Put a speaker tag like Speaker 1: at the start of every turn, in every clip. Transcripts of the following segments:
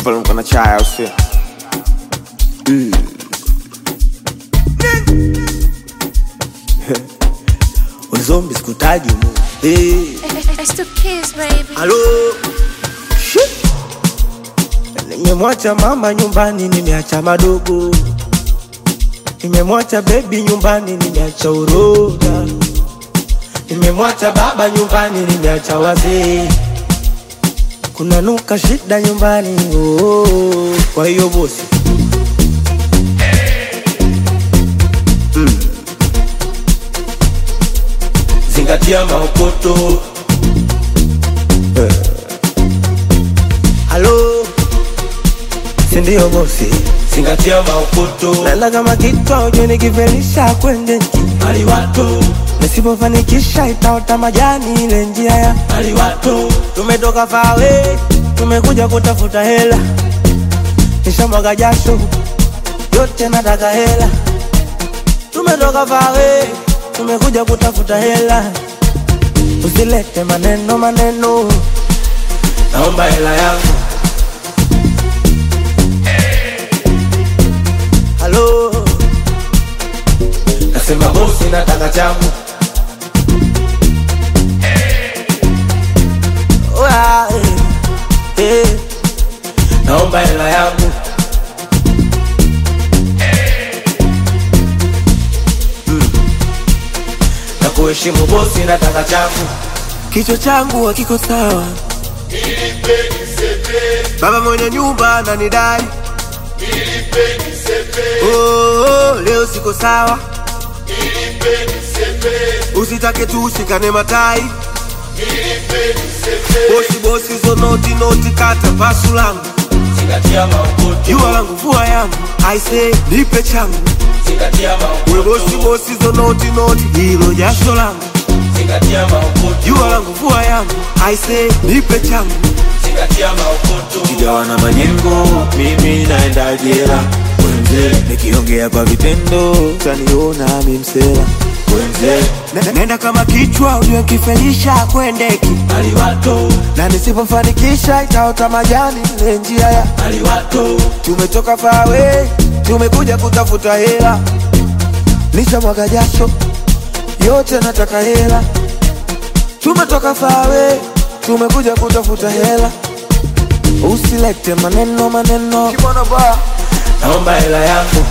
Speaker 1: Chupa mko na chai au sio?
Speaker 2: Wazombi sikutaji mu. Hey.
Speaker 3: It's the kids, baby.
Speaker 2: Halo. Shit. Nimemwacha mama nyumbani, nimeacha madogo. Nimemwacha baby nyumbani, nimeacha uroga. Nimemwacha baba nyumbani, nimeacha wazee. Kuna nuka shida nyumbani, oh. Kwa hiyo bosi zingatia maokoto. Eh. Halo, sindio bosi? Zingatia maokoto. Nala kama kichwa ujue nikifelisha kwende nchi aliwato, nisipofanikisha itaota majani ile njia ya aliwato. Tumetoka fawe, tumekuja kutafuta hela, nishamwaga jasho yote, nataka hela. Tumetoka fawe, tumekuja kutafuta hela, usilete maneno maneno, naomba hela yangu. Halo, nasema bosi, nataka changu. Oya, eh, eh, naomba hela yangu. Mm. Na kuheshimu bosi, nataka changu. Kichwa changu hakiko sawa, baba mwenye nyumba ananidai Oh, oh, leo siko sawa, usitake tu ushikane matai. Bosi bosi, zo noti noti, kata pasu langu, jua langu, vua yangu, aise nipe changu. We bosi bosi, zo noti noti, hilo jasho langu, jua langu, vua yangu, aise nipe changu.
Speaker 4: Sijawa na majengo, mimi naenda jela. Wenze, nikiongea kwa vitendo, utaniona mi msela. Wenze,
Speaker 2: Ne- Nenda kama kichwa ujue kifelisha kwendeki na nisipofanikisha itaota majani ile njia ya tumetoka fawe tumekuja kutafuta hela nishamwaga jasho yote nataka hela tumetoka fawe tumekuja kutafuta hela usilete maneno maneno naomba hela yangu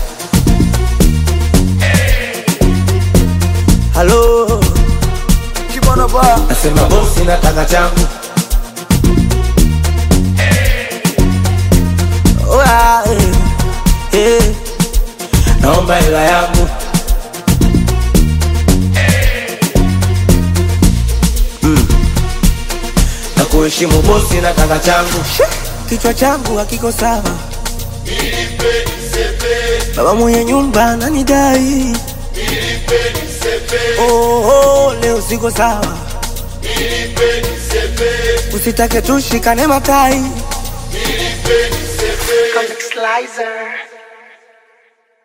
Speaker 2: halo nasema bosi nataka changu Oya, eh, eh, naomba hela yangu Mm. na kuheshimu bosi nataka changu kichwa changu hakiko sawa baba mwenye nyumba ananidai oh, oh, leo siko sawa usitake tushikane matai
Speaker 5: Comic Slicer.